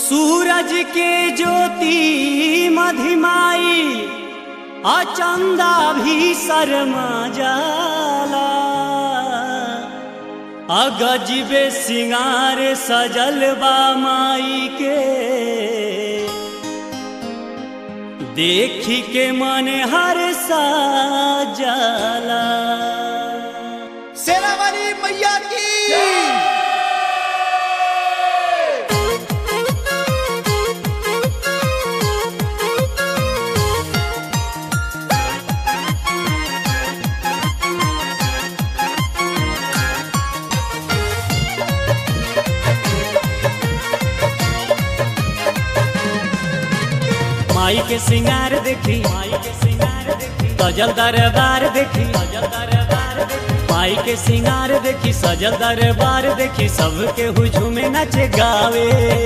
सूरज के ज्योति मधिमाई अचंदा भी शर्मा जाला अगजबे सिंगार सजल बा माई के देखी के मन हर सा जाला शेरावाली मैया की माई के सिंगार देखी माई के सिंगार देखी सजल दरबार देखी सजल दरबार देखी माई के सिंगार देखी सजल दरबार देखी सबके हुझुमे नचे गावे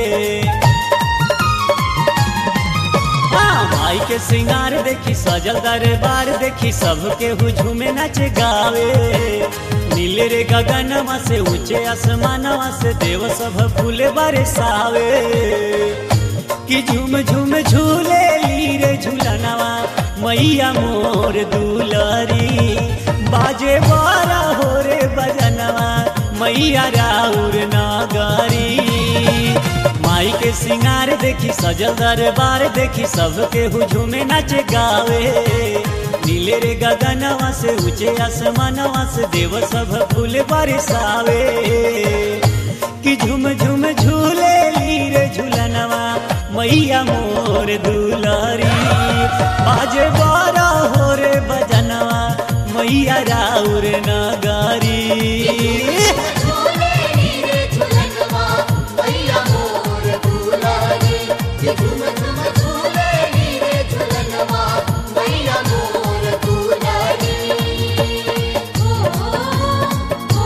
हाँ, माई के सिंगार देखी सजल दरबार देखी सबके हुझुमे नचे गावे नीले रे गगनवा से ऊंचे आसमानवा से देव सब फूले बरसावे कि झूम झूम झूले ली रे झूलनवा मैया मोर दुलरी बाजे बारा हो रे बजनवा मैया राउर नगरी माई के सिंगार देखी सजल दरबार देखी सबके हुझुमे नाचे गावे नीले रे गगनवा से ऊंचे आसमानवा से देव सब फूल बरसावे कि झुम झुम झूले ली रे झूलनवा मैया मोर दुलारी बाजे बारा हो रे बजनवा मैया राउर नगारी झूले रे झूलनवा मैया मोर दुलारी ये झूम झूम झूले रे झूलनवा मैया मोर दुलारी ओ ओ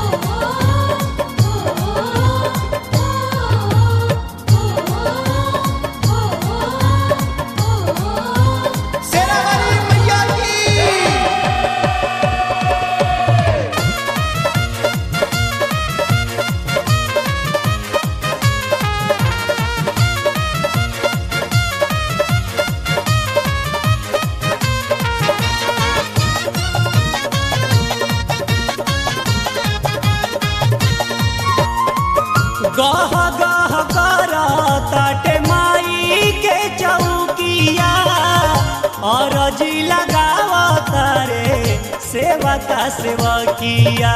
ओ ओ शेरावाली मैया की गह गह करा ताटे माई के चौकिया और जी लगावा तारे सेवा का सेवा किया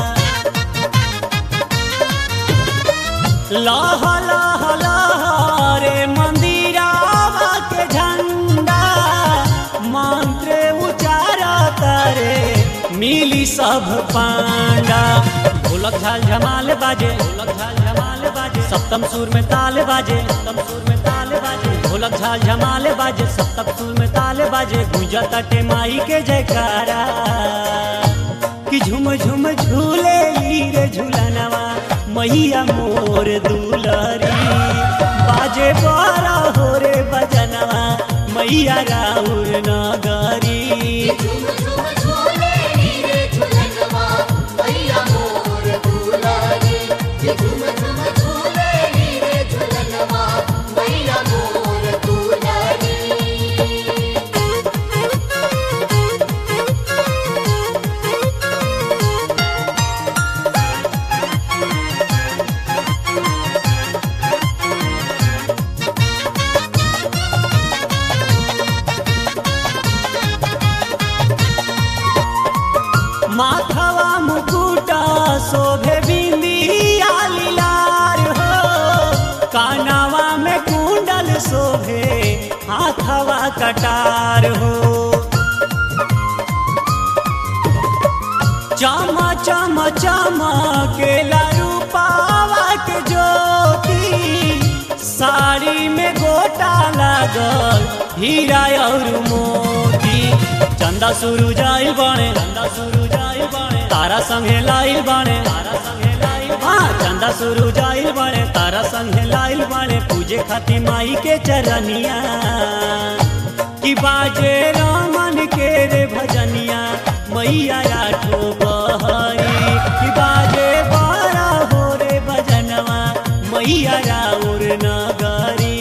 लह लह लह रे मंदिरावा के झंडा मंत्र उचारा तारे मिली सब पांडा ढोलक झाल झमाल बाजे ढोलक झाल झमाल बाजे सप्तम सुर में ताल बाजे सप्तम सुर में ताल बाजे ढोलक झाल झमाल बाजे सप्तम सुर में ताल बाजे गुंजा तटे माई के जयकारा कि झुम झुम झूले ली रे झूलनवा मैया मोर दुलरी बाजे बारा हो रे बजनवा मैया राउर नगरी झूम झूम झूले रे झूलनवा मैया मोर दुलारी ये झूम झूम झूले रे झूलनवा मैया मोर दुलारी माथवा मुकुटा शोभे बिंदिया लीलार हो कानावा में कुंडल शोभे हाथवा कटार हो चम चम चम के रूपावा के ज्योति साड़ी में गोटा लागल हीरा और मोती चंदा सुरु जाइल बाणे चंदा सुरु जाइल बाणे तारा संगे लाइल बाणे तारा संगे लाइल हाँ चंदा सुरु जाइल बाणे तारा संगे लाइल बाणे पूजे खातिर माई के चरनिया कि बाजे रामन के रे भजनिया मैया आठो बहरी कि बाजे बारा हो रे भजनवा मैया राउर नगरी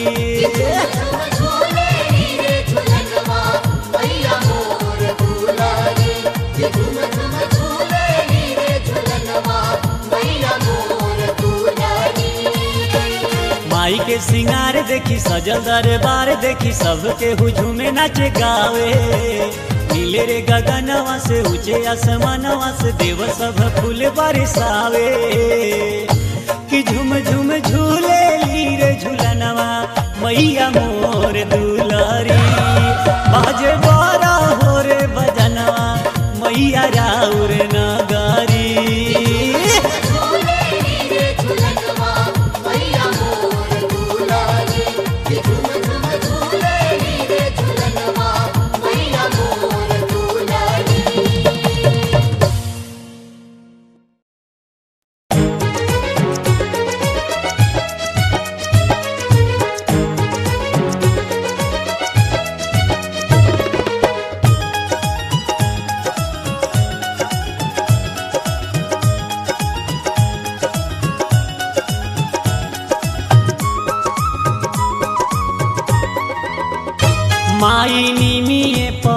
माई के सिंगार देखी सजल दरबार देखी सबके हुझुमे नाचे गावे नीले रे गगनवा से ऊंचे आसमानवा से देव सब फूल बरसावे कि झुम झुम झूले लीरे झूलनवा मैया मोर दुलारी बाजे बारा हो रे बजनवा मैया राउर नगारी झूले नीरे झुलनवा मैया मोर दुलारी कि झूम झूम झूले नीरे झुलनवा मैया मोर दुलारी माई निमिए प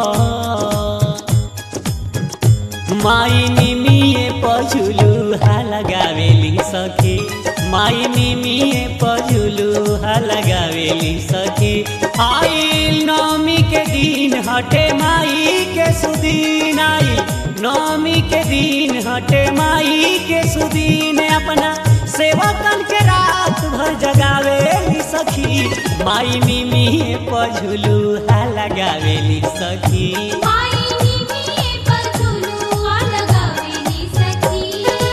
माई निमिए पझुलु लगावेली सखी माई निमिए पझुलु लगावेली सखी आइल नवमी के दिन हटे माई के सुदीन आई नवमी के दिन हटे माई के सुदीन अपना सेवकन के रात भर जगावेली सखी माई मिमी पझुलू लगावेली सखी माई निमिये पर झुलुआ लगावेली सखी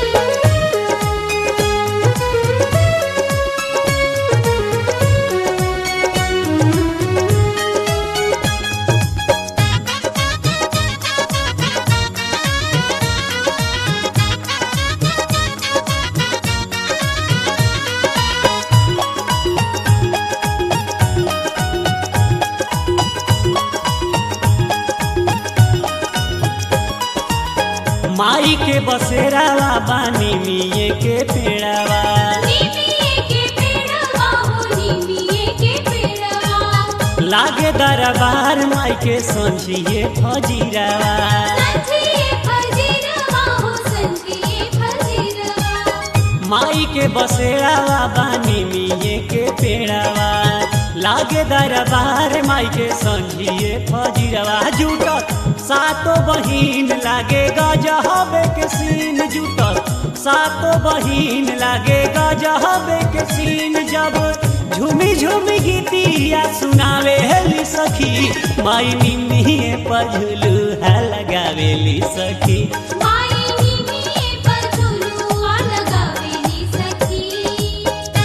माई के बसेरावा बानी मिये के पेड़ावा निमिये के पेड़वा हो निमिये के पेड़वा लागे दरबार माई के संझिए फजीरावा संजिए फजीरवा हो संजिए फजीरवा माई के बसेरावा बानी मिये के पेड़ावा लागे दरबार माई के संझिए फजीरावा जुटत सातो बहिन लागे गजहबे के सीन जुटत सातो बहिन लागे गजहबे के सीन जब झूमी झूमी गीतिया सुनावे हेली सखी माई निमिए पझुलू है लगावेली सखी माई निमिये पर झुलुआ लगावेली सखी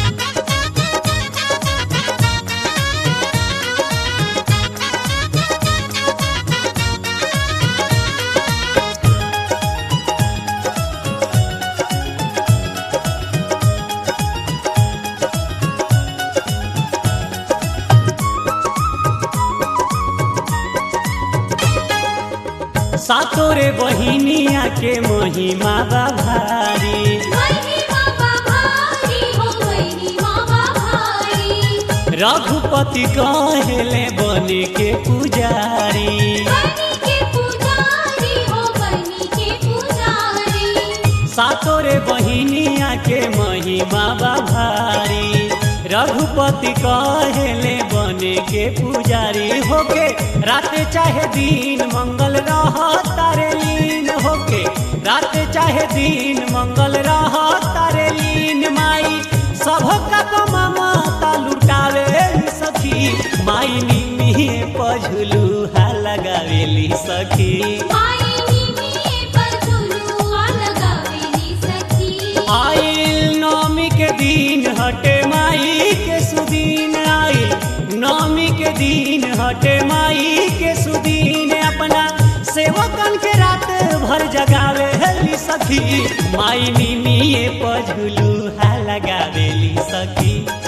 सातो रे बहिनिया के महिमा बा भारी महिमा भारी हो महिमा भारी रघुपति कहेले बने के पुजारी बनी के पुजारी हो बनी के पुजारी सातो रे बहिनिया के महिमा बा भारी रघुपति कहेले बने के पुजारी होके रात चाहे दिन मंगल रह तारे लीन होके रात चाहे दिन मंगल रह तारे लीन माई सबका कमा माता लुटावे सखी माई निमिए पझुलू हा लगावेली सखी माई निमिये पर झुलुआ लगावेली सखी आइल नवमी के दिन हटे माई के सुदीन आइल नवमी के दिन हटे माई के सुदीन अपना सेवकन के रात भर जगावे हेली सखी माई निमिए पझुलू हा लगावेली सखी